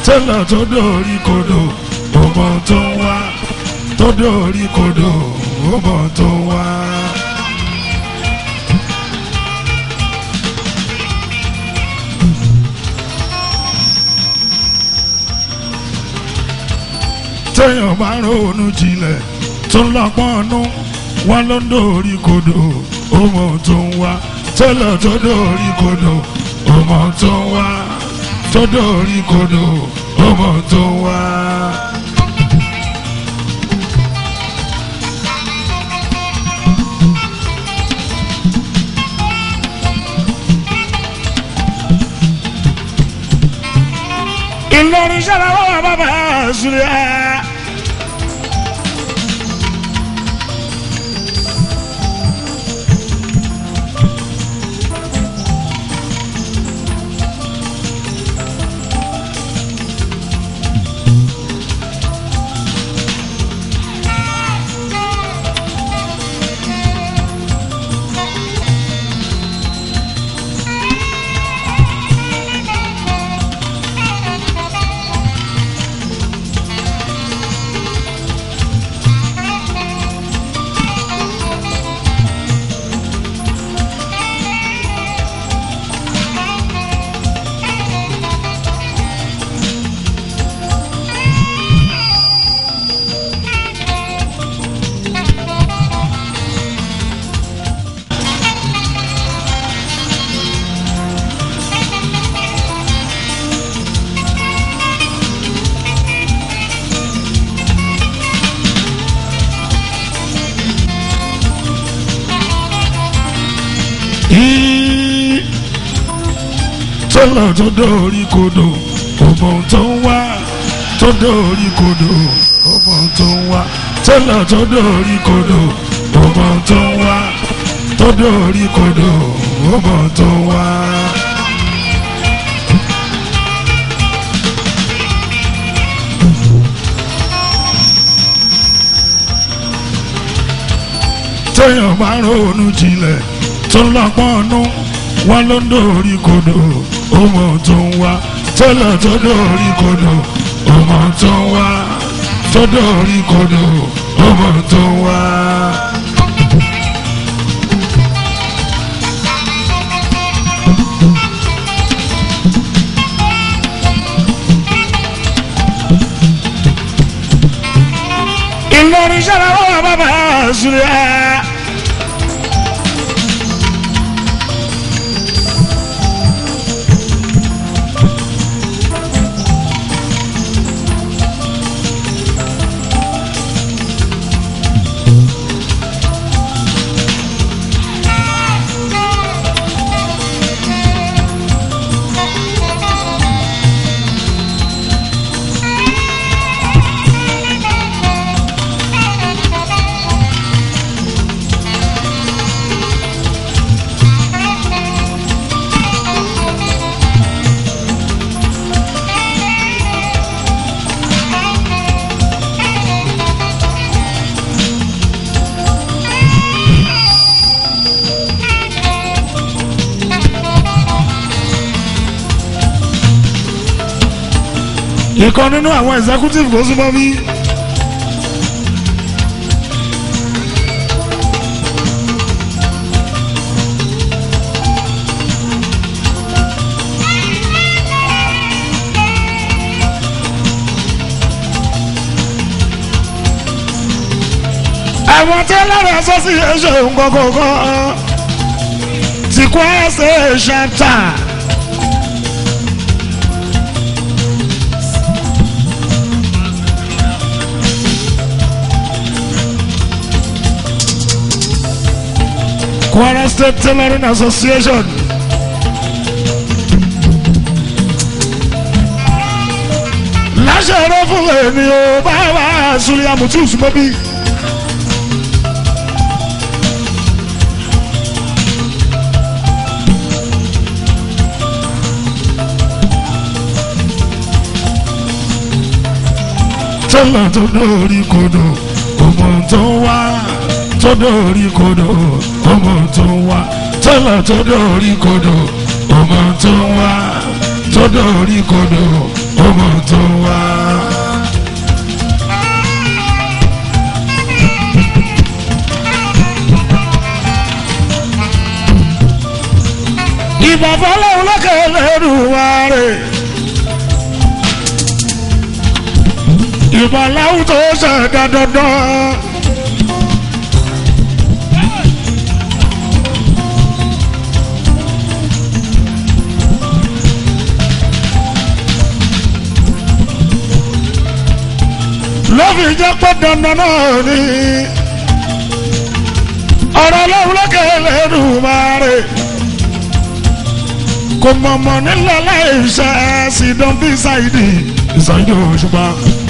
tẹ́lẹ̀ tó dórí kodò ọmọ tó ń wá tó dórí kodò ọmọ tó ń wá. téèyàn bá ronú jinlẹ̀ tó ń lọ́gbọ́n nú wọn ló ń dórí kodò ọmọ tó ń wá tẹ́lẹ̀ tó dórí kodò ọmọ tó ń wá tó dórí kodò ọmọ tó ń wá. Ìlọrin ṣẹlẹ̀ wọ́n wà bàbá àṣùlẹ̀. tọ́lọ̀ tó dórí kodò ọmọ tó ń wá tó dórí kodò ọmọ tó ń wá tọ́lọ̀ tó dórí kodò ọmọ tó ń wá tó dórí kodò ọmọ tó ń wá. téèyàn bá ronú jinlẹ̀ tó lọ́gbọ́n nú wọn ló ń dórí kodò ọmọ tó ń wá tẹ́lẹ̀ tó dórí kodò ọmọ tó ń wá tó dórí kodò ọmọ tó ń wá. Ìlọrin ṣẹlẹ̀ wọ́n wà bàbá àṣùlẹ̀. ìkan nínú àwọn executive kò súnmọ́ bí. àwọn tí ẹlẹ́rìí association kọ̀ọ̀kan ti kọ́ ẹsẹ̀ ṣẹ́ńtà. Kwara State Tailoring Association. láṣẹ ẹ̀rọ fún èmi ò bá wà Suliya Mutu Sumobi. tẹ́lẹ̀ tó lórí kodò ọmọ tó wá tó dórí kodò ọmọ tó wá tẹ́lẹ̀ tó dórí kodò ọmọ tó wá tó dórí kodò ọmọ tó wá. ìbàbá lòun lókè lẹ́rù wa rè. ìbàláwù tó ṣẹ̀dá dandan. lọ́fi jẹ́ pé dandan náà ni ọ̀rọ̀ lọ́wọ́ lókè lẹ́rù máa rè kò mọ̀mọ́ nílẹ̀ láìṣẹ́ sí dán bí ṣáìdì ìṣáìdì òṣùpá.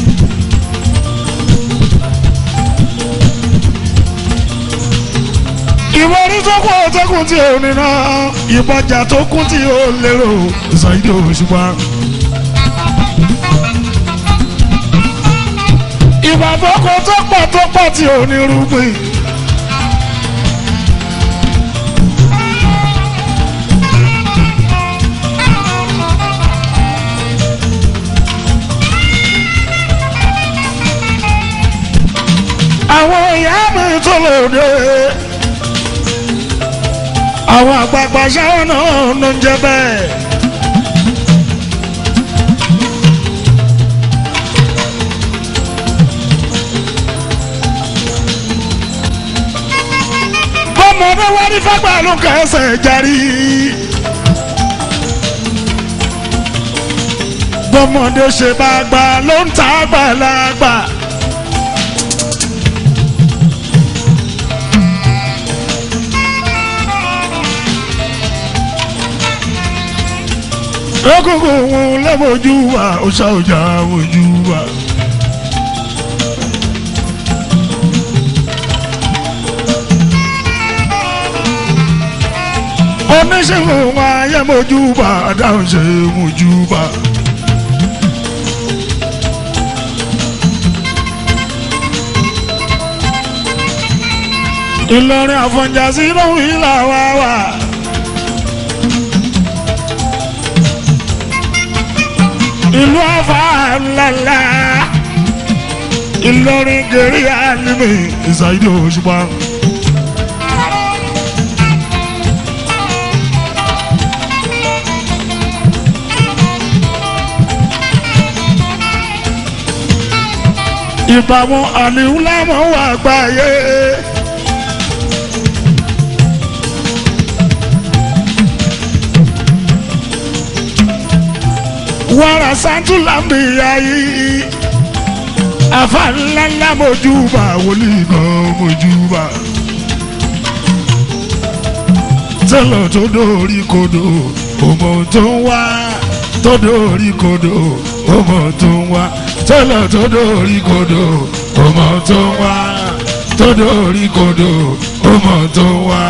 ìwọ orí tó kún ọtẹkùn tí ò ní náà ìbọjà tó kún tí ò lérò ìṣáìdì òṣùpá. ìbàbọ̀kọ tó pọ̀ tó pọ̀ tí ò ní rúgbìn. àwọn ìyá mi tó lòdì àwọn àgbààgbà ṣáwọn náà ló ń jẹ bẹ́ẹ̀. bọ́mọdé wá ní fagbá ló kẹsẹ̀ jarí. bọ́mọdé ṣe bá gbà ló ń ta àgbàlagbà. egungun òun lẹ́mọ̀ọ́jú wa ó ṣàwùjá ojú wa. oníṣègùn wa ayé mojúbà dáhùn ṣe mojúbà. Ìlọrin àfọ̀njà sí lóhùn ìlà wa wà. ìlú àfà ńláńlá Ìlọrin gèrè àlùmí ìsàìdí òṣùpá. ìbámu àlìhùlámọ̀ wà gbáyé. wàrà santu lambiya yìí afa ńláńlá mojúbà wòlíì náà mojúbà. tẹ́lọ̀ tó dórí kodò ọmọ tó ń wá tó dórí kodò ọmọ tó ń wá tẹ́lọ̀ tó dórí kodò ọmọ tó ń wá tó dórí kodò ọmọ tó ń wá.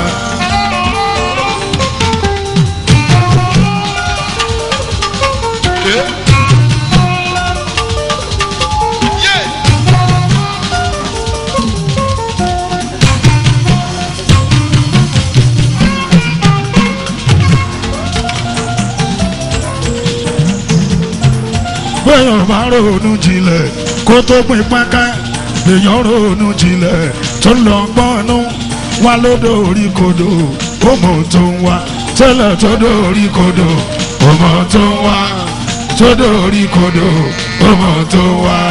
bẹ́ẹ̀ máa ronú jinlẹ̀ kó tó pin pánká èèyàn ronú jinlẹ̀ tó lọ gbọ́nú wá lódò orí kodò ọmọ tó ń wá tẹ́lẹ̀ tó dórí kodò ọmọ tó ń wá tó dórí kodò ọmọ tó ń wá.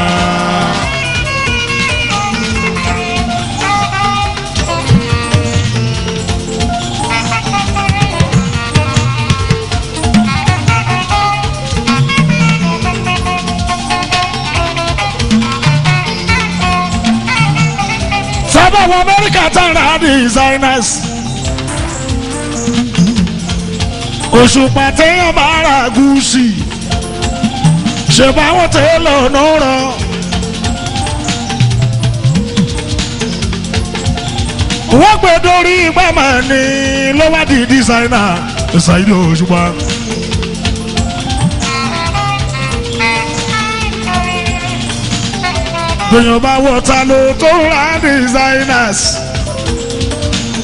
sábà wọ amẹ́ríkà tán ra designers. òṣùpá téèyàn bá ra gúúsì ṣe báwọn tẹ́lẹ̀ ọ̀nà rán. wọ́n gbé dórí gbàmà ní ló wá di designer ṣàìdó òṣùpá. èèyàn bá wọ ta ló tó ra designers.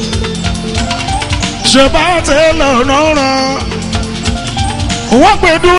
ṣe báwọn tẹ́lẹ̀ ọ̀nà rán. wọ́n gbé dúró.